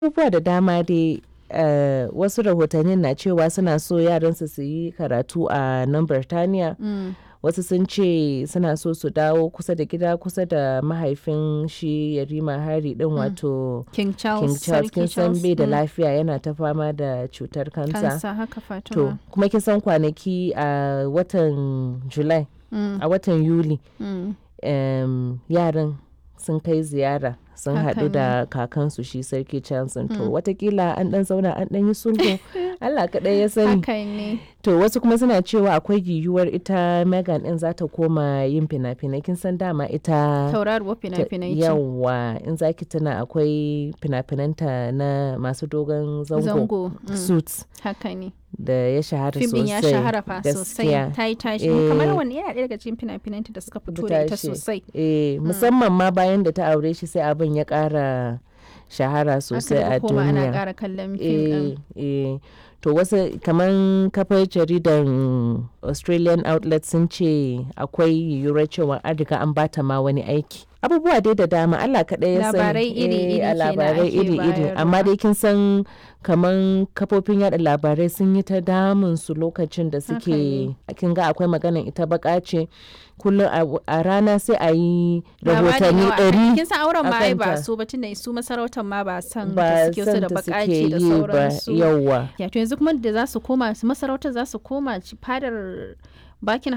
abubuwa da dama dai uh, wasu rahotannin na cewa suna so yaransu su yi karatu a nan Birtaniya. Mm. Wasu sun ce suna so su dawo kusa da gida kusa da mahaifin shi Yarima Hari din wato King Charles. King Charles Sarki kin san Charles. bai da Mm. lafiya yana ta fama da cutar kansa. Kansa haka To Fatima. kuma kin san kwanaki a watan July Mm. a watan Yuli Mm. em, yaran sun kai ziyara sun Haka haɗu da kakansu shi sarki Charles to Mm. watakila an ɗan zauna an ɗan yi sulhu Allah kaɗai ya sani. Haka ne. To wasu kuma suna cewa akwai yiwuwar ita Megan ɗin za ta koma yin fina-finai kin san dama ita Tauraruwar ta- fina-finai ce. yawwa in zaki tuna akwai fina-finanta na masu dogon zango, Zango. Mm. suits Haka ne. da ya shahara Fim sosai ɗin ya shahara fa sosai. gaskiya. Ta yi tashi. Eh. Kamar wani yana ɗaya daga cikin fina-finanta da suka fito da ita tashi. sosai. Eh, musamman ma bayan da ta aure shi sai abin ya ƙara shahara sosai Aka a daga koma ana duniya. ƙara kallon fim ɗin. Eh, eh. To wasu kamar kafar jaridan Australian outlet sun ce akwai yiwuwar cewa an riga an bata ma wani aiki. Abubuwa dai da dama Allah kaɗai ya sani. Labarai iri-iri Eh, a kenan labarai ake iri-iri. Amma bayarwa. dai kin san kamar kafofin yada labarai sun yi ta damun su lokacin da suke ne. kin ga akwai maganan ita baka ce kullum a- a rana sai a yi Labari rahotanni nawa ɗari aka- kin san auren ma ai ba akanta. su ba tunda su masarautar ma ba san ba da suke su san da ta bakaci suke da yi ba sauransu yawwa ya to yanzu kuma da za su koma su masarautar za su koma ci- fadar Buckingham